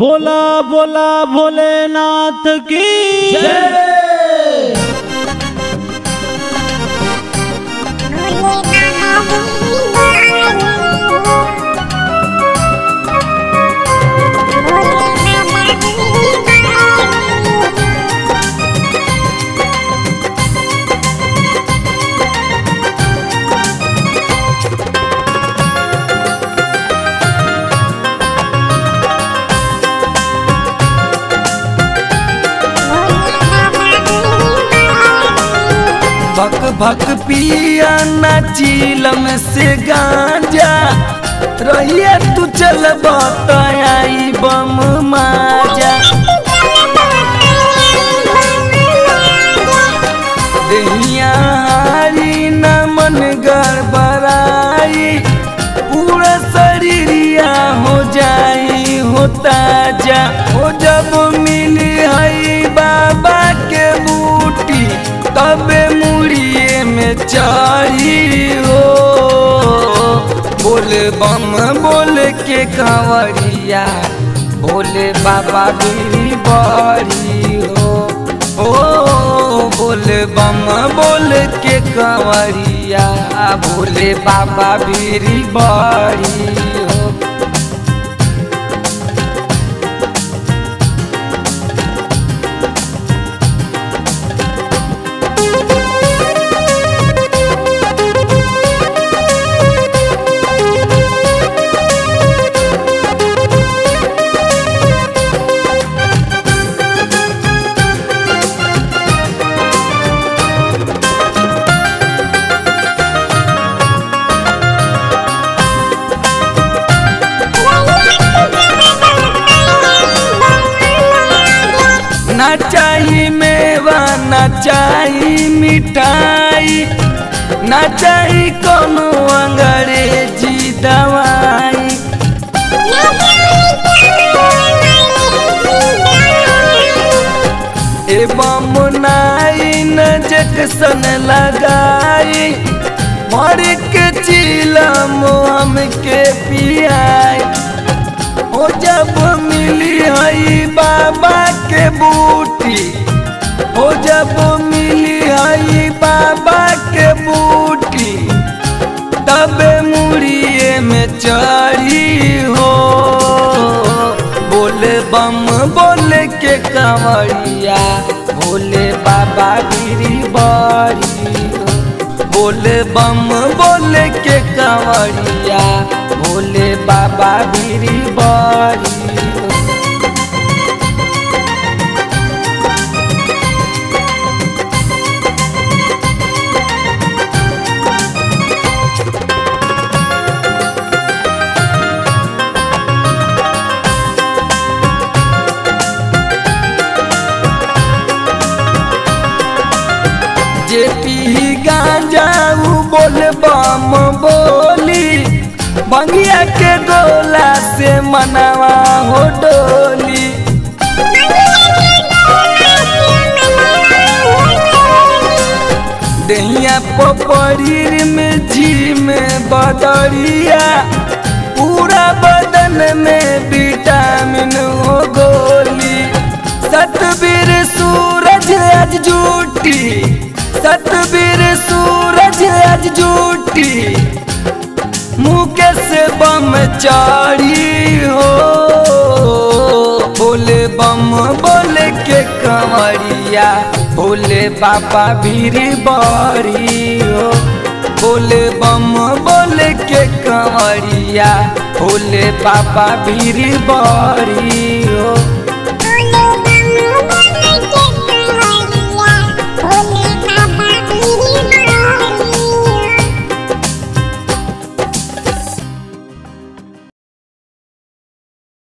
बोला बोला भोलेनाथ की भक भक पिया नाचिलम से गांजा रहिए तू चल बताई बम माजा देहिया हारी न मन गड़बड़ाई पूरा शरीरिया हो जाई हो ताजा हो जब मिली हई बाबा के बूटी तबे मुड़िए में चढ़ी हो बोले बम बोल के कंवरिया बोले बाबा भी बड़ी हो ओ बोले बम बोल के कंवरिया बोले बाबा भी बड़ी हो ना चाही मेवा ना चाही मिठाई ना चाही कोनो अंग्रेजी दवाई एवं नाइन जक्सन लगाई मर के चिलम हमके पियाई ओ जब मिली हई बाबा के बूटी ओ जब मिली हई बाबा के बूटी तबे मुड़िए में चढ़ी हो बोले बम बोले के कंवरिया बोले बाबा गिरी बड़ी हो बोले बम बोले के कंवरिया बोले बाबा गिरी बड़ी हो जे पी गांजा उ बोल बम बोली बंगिया के गोला से मनावा हो डोली दहिया पपड़ीर में जी में बदरिया पूरा बदन में विटामिन हो गोली सतबीर सूरज आज जूटी सतबीर सूरज आज जूटी मुके से बम चाड़ी हो बोले बम बोले के कंवरिया बोले बाबा भीरी बड़ी हो बोले बम बोले के कंवरिया बोले बाबा भीरी बड़ी हो